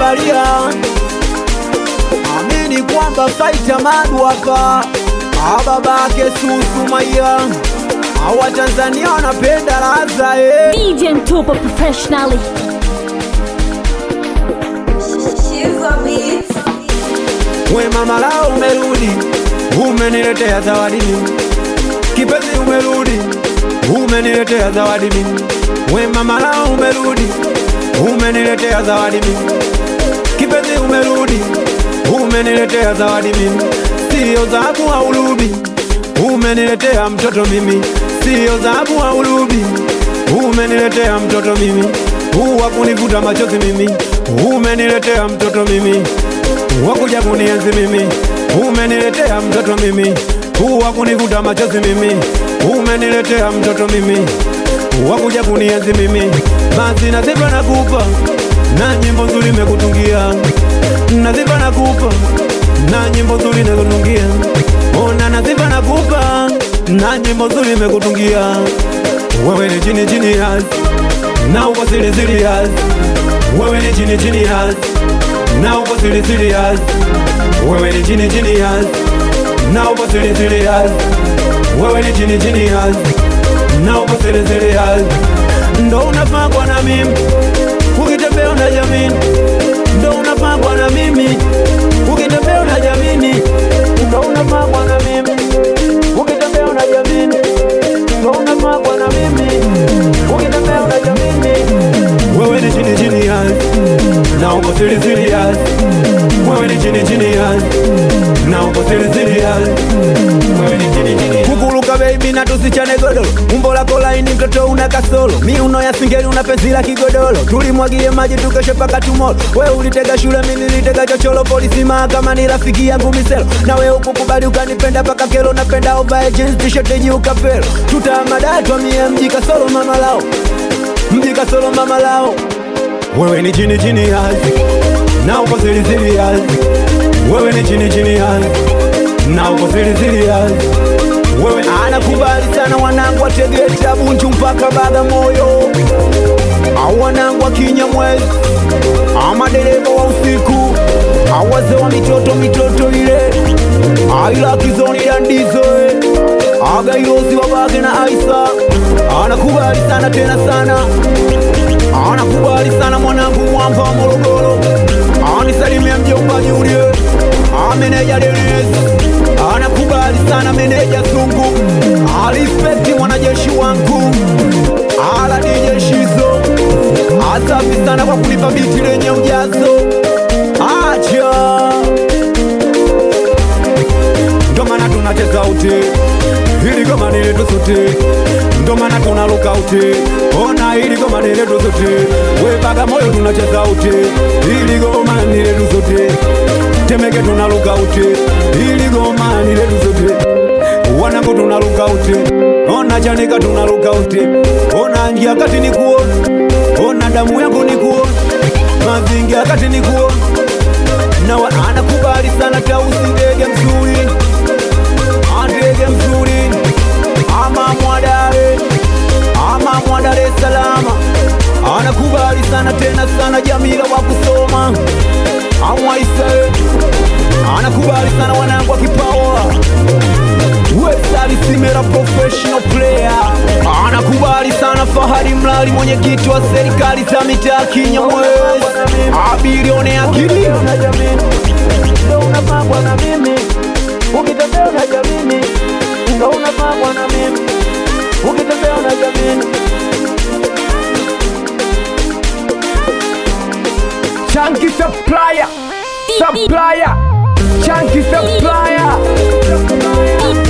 Tanzania, amini kwamba faita madu hapa, ababake Susu Maia, awa Tanzania wanapenda laza eh. DJ Mtupa professionally. Shiva Beats. We mama lao umerudi, umeniletea zawadi mimi. Kipenzi umerudi, umeniletea zawadi mimi. We mama lao umerudi, umeniletea zawadi mimi. Kipenzi umerudi, umeniletea zawadi mimi. Sio dhahabu au rubi, umeniletea mtoto mimi. Sio dhahabu au rubi, umeniletea mtoto mimi. Huu wa kunivuta machozi mimi, umeniletea mtoto mimi wakuja kunienzi mimi, umeniletea mtoto mimi, huu wa kunivuta machozi mimi, umeniletea mtoto mimi, wakuja kunienzi mimi, basi nazipa nakupa na nyimbo nzuri nimekutungia, nazipa nakupa na nyimbo nzuri nimekutungia, ona nazipa nakupa na nyimbo nzuri nimekutungia, wewe ni chini chini yas na uko siri siri yas, wewe ni chini chini yas na uko siri serious, wewe ni chini chini yas, na uko siri serious, wewe ni chini chini yas, na uko siri serious, ndo unafaa kwa na mimi ukitembea na jamini, ndo unafaa kwa na mimi ukitembea na jamini, ndo unafaa kwa na mimi ukitembea na jamini, ndo unafaa kwa na mimi ukitembea na jamini, wewe ni chini chini yas na uko siri serious, wewe ni chini chini yas, na uko siri serious, wewe ni chini chini kukuruka baby na tusichane godoro, umbo lako laini mtoto una kasoro, miuno ya singeli una penzi la kigodoro, tulimwagie maji tukeshe paka tumoro, wewe ulitega shule mimi nilitega chochoro, polisi mahakamani rafiki yangu miselo, na wewe ukukubali ukanipenda paka kelo, napenda ovae jeans t-shirt yenye ukapelo, tutamadatwa mie mji kasoro mama lao, mji kasoro mama lao wewe ni chini chini yazi na uko siri siri yazi wewe ni chini chini yazi na uko siri siri yazi wewe anakubali sana wanangu wa Tegeta Bunju mpaka Bagamoyo au wanangu wa Kinyamwezi ama dereva wa usiku au wazee wa mitoto mitoto ile aila kizoni dandizo agairozi wabage na Aisa anakubali sana tena sana anakubali sana mwanangu mwamba wa Morogoro, anisalimia mjomba Julie, ameneja Denis, anakubali sana meneja Sungu, alispekti mwanajeshi wangu, ala DJ Shizo, asafi sana kwa kunipa biti lenye ujazo, acha ndo maana tunacheza uti hili goma nile tusuti ndo maana tunaluka uti ona hili goma nile tusuti we Bagamoyo tunacheza uti hili goma nile tusuti Temeke tunaluka uti hili goma nile tusuti wanangu tunaluka uti ona Chanika tunaluka uti ona njia kati ni kuona ona damu yangu ni kuona mazingira kati ni kuona na wa- anakubali sana tausi ndege mzuri andege mzuri ama mwadare ama mwa Dar es Salaam anakubali sana tena sana Jamila wa kusoma amwaise anakubali sana wanangu wa kipawa Wesali Simera professional player anakubali sana Fahari Mlali mwenyekiti wa serikali za mitaa Kinyamwezi abilione akili ndo unapangwa na mimi ukitembea na jamini ndo unapangwa na mimi ukitembea na jamini Chunky supplier, supplier, chunky supplier.